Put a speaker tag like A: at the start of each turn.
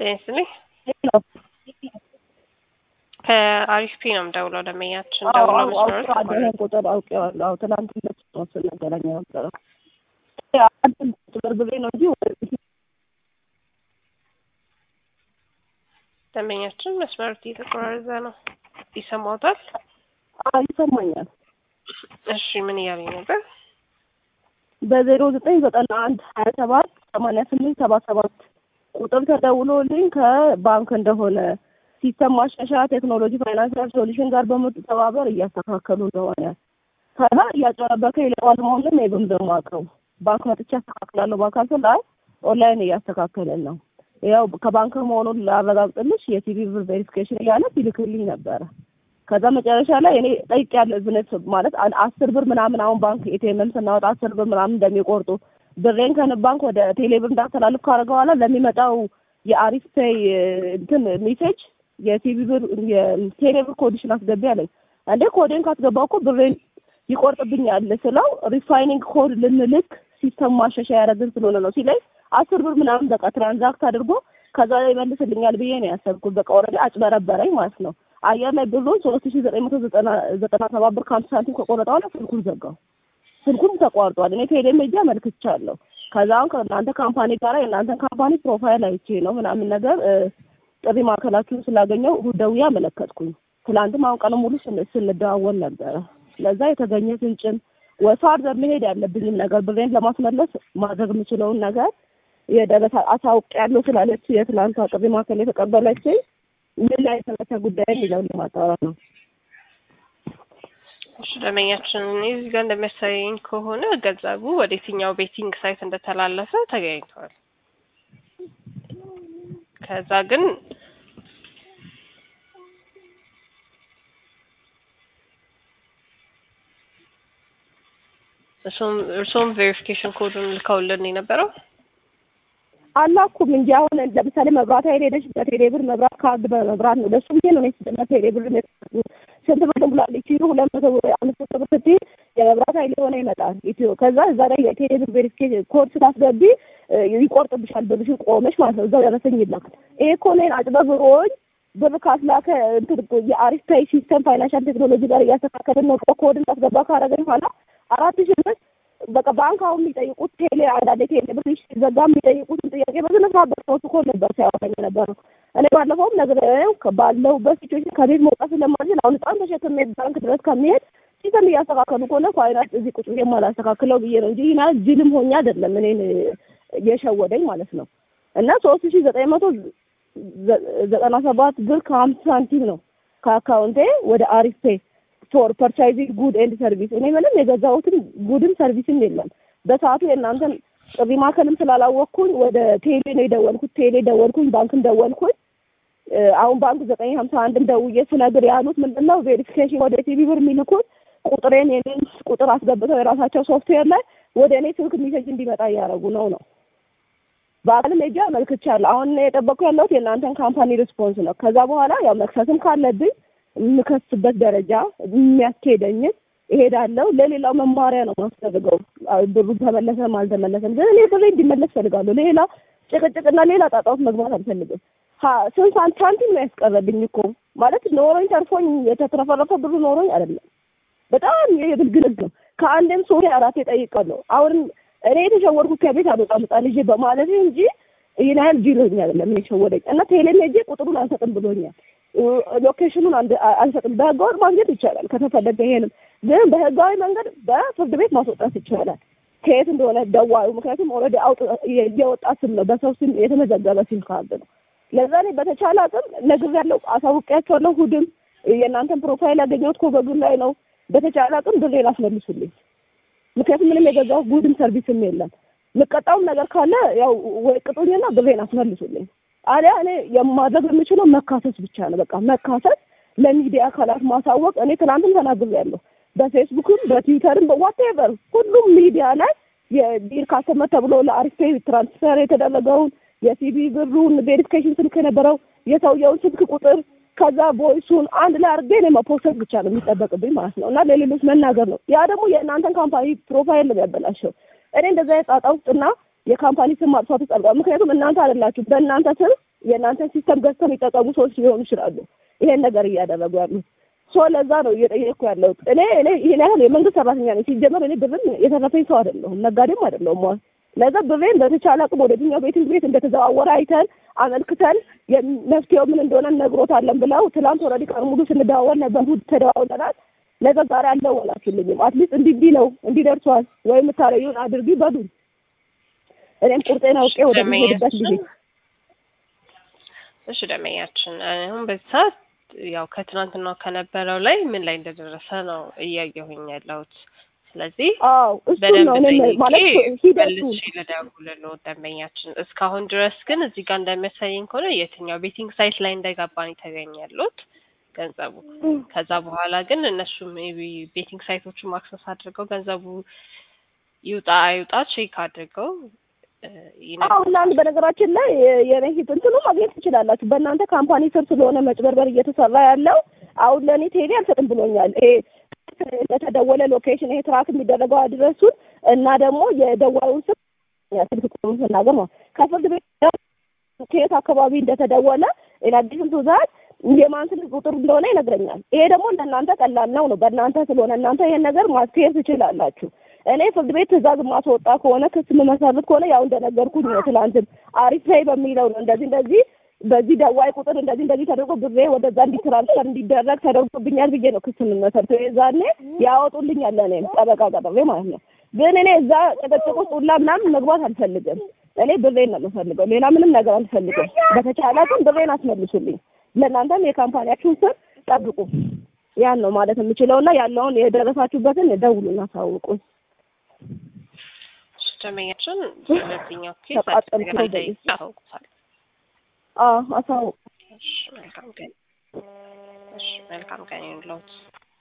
A: ጤና ይስጥልኝ። ከአሪፍ ፒ ነው የምደውለው። ደንበኛችን ደውሎ መስመሮች
B: ይህን ቁጥር አውቄዋለሁ። አዎ ትናንት ሁለት ነው ስንገናኝ ነበረው አንድ ቁጥር ብሬ ነው እንጂ ወደ
A: ደንበኛችን መስመሩ እየተቆራረጠ ነው። ይሰማዎታል?
B: አዎ ይሰማኛል።
A: እሺ ምን እያለኝ ነበር?
B: በዜሮ ዘጠኝ ዘጠና አንድ ሀያ ሰባት ሰማንያ ስምንት ሰባ ሰባት ቁጥር ተደውሎልኝ ከባንክ እንደሆነ ሲስተም ማሻሻያ ቴክኖሎጂ ፋይናንሻል ሶሉሽን ጋር በመተባበር እያስተካከሉ እንደሆነ ከዛ እያጨረበከ ይለዋል መሆኑን ይብም ደግሞ አውቀው ባንክ መጥቼ ያስተካክላለሁ በአካል ላይ ኦንላይን እያስተካከልን ነው። ያው ከባንክ መሆኑን ላረጋግጥልሽ የቲቪ ብር ቬሪፊኬሽን እያለ ሲልክልኝ ነበረ። ከዛ መጨረሻ ላይ እኔ ጠይቄያለሁ ብነት ማለት አስር ብር ምናምን አሁን ባንክ ኤቲኤምም ስናወጣ አስር ብር ምናምን እንደሚቆርጡ ብሬን ከንብ ባንክ ወደ ቴሌ ብር እንዳስተላልፍ ካደረገ በኋላ ለሚመጣው የአሪፍ ፔይ እንትን ሜሴጅ የቲቪ ብር የቴሌ ብር ኮዲሽን አስገቢ አለኝ። እንዴ ኮዴን ካስገባው እኮ ብሬን ይቆርጥብኛል ስለው ሪፋይኒንግ ኮድ ልንልክ ሲስተም ማሻሻያ ያደረግን ስለሆነ ነው ሲለኝ አስር ብር ምናምን በቃ ትራንዛክት አድርጎ ከዛ ላይ ይመልስልኛል ብዬ ነው ያሰብኩት። በቃ ኦልሬዲ አጭበረበረኝ ማለት ነው። አየር ላይ ብሩን ሶስት ሺ ዘጠኝ መቶ ዘጠና ሰባት ብር ከአምስት ሳንቲም ከቆረጠ በኋላ ስልኩን ዘጋው። ስልኩም ተቋርጧል። እኔ ቴሌ ሜጃ አመልክቻለሁ። ከዛም ከእናንተ ካምፓኒ ጋር የእናንተን ካምፓኒ ፕሮፋይል አይቼ ነው ምናምን ነገር ጥሪ ማዕከላችሁን ስላገኘው ደውዬ አመለከትኩኝ። ትላንትም አሁን ቀን ሙሉ ስንደዋወል ነበረ። ለዛ የተገኘ ፍንጭም ወፋርዘር መሄድ ያለብኝም ነገር ብሬን ለማስመለስ ማድረግ የምችለውን ነገር የደረሰ አሳውቅ ያለው ስላለች የትላንቷ ጥሪ ማዕከል የተቀበለችኝ ምን ላይ የተመሰ ጉዳይ የሚለውን ለማጣራት ነው።
A: እሺ ደንበኛችን እዚህ ጋር እንደሚያሳየኝ ከሆነ ገንዘቡ ወደ የትኛው ቤቲንግ ሳይት እንደተላለፈ ተገኝቷል። ከዛ ግን እርሶም ቬሪፊኬሽን ኮዱን ልከውልን የነበረው
B: አላኩም እንጂ አሁን ለምሳሌ መብራት ኃይል ሄደሽ በቴሌ ብር መብራት ካርድ በመብራት ነው ለሱ ብዬ ነው ስ ቴሌ ብር ስንት ብር ብሏል ኢትዮ ሁለት መቶ አምስት መቶ ብር ስትይ የመብራት ኃይል የሆነ ይመጣል ኢትዮ ከዛ እዛ ላይ የቴሌ ብር ቬሪፊኬሽን ኮድ ስታስገቢ ይቆርጥብሻል ብርሽን ቆመሽ ማለት ነው እዛው ደረሰኝ ይላካል ይሄ እኮ እኔን አጭበርብሮኝ ብር ካስላከ እንትን የአሪፍ ፔይ ሲስተም ፋይናንሻል ቴክኖሎጂ ጋር እያስተካከልን ነው ኮድን ታስገባ ካረገኝ በኋላ አራት ሺህ ብር በቃ ባንክ አሁን የሚጠይቁት ቴሌ አንዳንዴ ቴሌ ብር ሲዘጋ የሚጠይቁትን ጥያቄ በስነ ስርዓት በሰዎች እኮ ነበር ሲያወራኝ የነበረው። እኔ ባለፈውም ነግሬው ባለሁበት ሲቹዌሽን ከቤት መውጣት ስለማልችል አሁን ህፃን ተሸክሜ ባንክ ድረስ ከሚሄድ ሲስተም እያስተካከሉ ከሆነ ፋይናንስ እዚህ ቁጭ ብዬ የማላስተካክለው ብዬ ነው እንጂ ይህን ጅልም ሆኜ አይደለም እኔን የሸወደኝ ማለት ነው። እና ሶስት ሺህ ዘጠኝ መቶ ዘጠና ሰባት ብር ከሀምሳ ሳንቲም ነው ከአካውንቴ ወደ አሪፍ ፔይ ፎር ፐርቻይዚንግ ጉድ ኤንድ ሰርቪስ እኔ ምንም የገዛሁትም ጉድም ሰርቪስም የለም። በሰዓቱ የእናንተን ጥሪ ማዕከልም ስላላወቅኩኝ ወደ ቴሌ ነው የደወልኩት። ቴሌ ደወልኩኝ፣ ባንክም ደወልኩኝ። አሁን ባንክ ዘጠኝ ሀምሳ አንድም ደውዬ ስነግር ያሉት ምንድን ነው ቬሪፊኬሽን ወደ ቲቪ ብር የሚልኩት ቁጥሬን የኔን ቁጥር አስገብተው የራሳቸው ሶፍትዌር ላይ ወደ እኔ ስልክ ሚሴጅ እንዲመጣ እያደረጉ ነው ነው በአካልም ሄጄ አመልክቻለሁ። አሁን የጠበቅኩ ያለሁት የእናንተን ካምፓኒ ሪስፖንስ ነው። ከዛ በኋላ ያው መክሰስም ካለብኝ የምከስበት ደረጃ የሚያስኬደኝን እሄዳለሁ። ለሌላው መማሪያ ነው ማስደርገው። ብሩ ተመለሰም አልተመለሰም ግን እኔ ብሬ እንዲመለስ ፈልጋለሁ። ሌላ ጭቅጭቅና ሌላ ጣጣ ውስጥ መግባት አልፈልግም። ስንት ሳንቲም ነው ያስቀረብኝ እኮ ማለት ኖሮኝ ተርፎኝ የተትረፈረፈ ብሩ ኖሮኝ አይደለም። በጣም የግልግል ነው። ከአንድም ሶሪ አራቴ ጠይቃለሁ። አሁንም እኔ የተሸወድኩት ከቤት አልወጣም ሕፃን ልጄ በማለት እንጂ ይህን ያህል ጅሎኝ አይደለም እኔ የሸወደኝ እና ቴሌም ሄጄ ቁጥሩን አንሰጥም ብሎኛል። ሎኬሽኑን አንሰጥም። በህጋዊ ማግኘት ይቻላል ከተፈለገ። ይሄንም ግን በህጋዊ መንገድ በፍርድ ቤት ማስወጣት ይቻላል። ከየት እንደሆነ ደዋዩ፣ ምክንያቱም ኦልሬዲ አውጥ እየወጣ ስም ነው፣ በሰው ስም የተመዘገበ ሲም ካርድ ነው። ለዛ እኔ በተቻለ አቅም ነግሬያለሁ፣ አሳውቂያቸዋለሁ። ሁድም የእናንተን ፕሮፋይል ያገኘሁት ኮበጉን ላይ ነው። በተቻለ አቅም ብሬን አስመልሱልኝ። ምክንያቱም ምንም የገዛሁት ጉድም ሰርቪስም የለም። የምቀጣውም ነገር ካለ ያው ወይ ቅጡኝና ብሬን አስመልሱልኝ። አሊያ እኔ የማድረግ የምችለው መካሰስ ብቻ ነው። በቃ መካሰስ፣ ለሚዲያ አካላት ማሳወቅ። እኔ ትናንትም ተናግሬያለሁ። በፌስቡክም በትዊተርም በዋቴቨር ሁሉም ሚዲያ ላይ የዲር ካስተመር ተብሎ ለአሪፍ ፔይ ትራንስፈር የተደረገውን የሲቢ ብሩን ቬሪፊኬሽን ስልክ የነበረው የሰውየውን ስልክ ቁጥር ከዛ ቦይሱን አንድ ላይ አድርጌ እኔ መፖሰት ብቻ ነው የሚጠበቅብኝ ማለት ነው። እና ለሌሎች መናገር ነው። ያ ደግሞ የእናንተን ካምፓኒ ፕሮፋይል ነው ያበላሸው። እኔ እንደዛ የጣጣ ውስጥና የካምፓኒ ስም ማጥፋት ውስጥ አልገባም። ምክንያቱም እናንተ አይደላችሁ በእናንተ ስም የእናንተን ሲስተም ገዝተው የሚጠቀሙ ሰዎች ሊሆኑ ይችላሉ ይሄን ነገር እያደረጉ ያሉት። ሶ ለዛ ነው እየጠየቅኩ ያለሁት። እኔ እኔ ይሄን ያህል የመንግስት ሰራተኛ ነኝ። ሲጀመር እኔ ብርን የተረፈኝ ሰው አይደለሁም፣ ነጋዴም አይደለሁም። ዋ ለዛ ብሬን በተቻለ አቅም ወደ የትኛው ቤቲንግ ቤት እንደተዘዋወረ አይተን አመልክተን መፍትሄው ምን እንደሆነ ነግሮታለን ብለው ትላንት ኦልሬዲ ቀን ሙሉ ስንደዋወል ነበር። እሑድ ተደዋውለናል። ነገ ዛሬ አልደወላችሁልኝም። አትሊስት እንዲህ እንዲህ ነው እንዲህ ደርሷል ወይ የምታረዩን አድርጊ በሉኝ። እኔም ቁርጤን አውቄ ወደ ሚሄድበት ጊዜ
A: እሺ ደመኛችን አሁን በዚህ ሰዓት ያው ከትናንትናው ከነበረው ላይ ምን ላይ እንደደረሰ ነው እያየሁኝ ያለሁት። ስለዚህ
B: አዎ እሱ
A: በደንብ
B: ነው እኔም
A: ጠይቄ
B: ማለት ሂደቱ
A: መልሼ ልደውልልዎ ደንበኛችን። እስካሁን ድረስ ግን እዚህ ጋር እንደሚያሳየኝ ከሆነ የትኛው ቤቲንግ ሳይት ላይ እንደገባ ነው የተገኘ ያሉት ገንዘቡ። ከዛ በኋላ ግን እነሱ ሜቢ ቤቲንግ ሳይቶቹን ማክሰስ አድርገው ገንዘቡ ይውጣ አይውጣ ቼክ አድርገው እ ይነግሩናል።
B: አሁን አንድ በነገራችን ላይ የኔ ሂት እንትኑ ማግኘት ትችላላችሁ። በእናንተ ካምፓኒ ስር ስለሆነ መጭበርበር እየተሰራ ያለው አሁን ለእኔ ቴሌ አልሰጥም ብሎኛል። ይሄ እንደተደወለ ሎኬሽን ይሄ ትራክ የሚደረገው አድረሱን እና ደግሞ የደዋዩን ስም ስልክ ቁጥሩን ስናገር ነው ከፍርድ ቤት ከየት አካባቢ እንደተደወለ ኢናዲሽን ቱ ዛት የማን ስልክ ቁጥር እንደሆነ ይነግረኛል። ይሄ ደግሞ ለእናንተ ቀላል ነው ነው በእናንተ ስለሆነ እናንተ ይሄን ነገር ማስኬድ ትችላላችሁ። እኔ ፍርድ ቤት ትእዛዝ ማስወጣ ከሆነ ክስ የምመሰርት ከሆነ ያው እንደነገርኩኝ ነው። ትላንትም አሪፍ ላይ በሚለው ነው እንደዚህ እንደዚህ በዚህ ደዋይ ቁጥር እንደዚህ እንደዚህ ተደርጎ ብሬ ወደዛ እንዲትራንስፈር እንዲደረግ ተደርጎብኛል ብዬ ነው ክስ የምመሰርተው። የዛኔ ያወጡልኛል ለእኔም ጠበቃ ቀጥሬ ማለት ነው። ግን እኔ እዛ ጭቅጭቅ ውስጥ ሁላ ምናምን መግባት አልፈልግም። እኔ ብሬን ነው የምፈልገው፣ ሌላ ምንም ነገር አልፈልግም። በተቻለ ግን ብሬን አስመልሱልኝ። ለእናንተም የካምፓኒያችሁን ስም ጠብቁ። ያን ነው ማለት የምችለውና ያለውን የደረሳችሁበትን ደውሉና አሳውቁኝ።
A: እሺ ደንበኛችን ስለዚህኛው ኬስ
B: ተቃጠልኩ
A: አዲስ ነገር
B: በዚህ።
A: ያሳውቁታል።
B: አዎ አሳውቁ።
A: እሺ መልካም ቀን። እሺ መልካም ቀን ይሁንልዎት።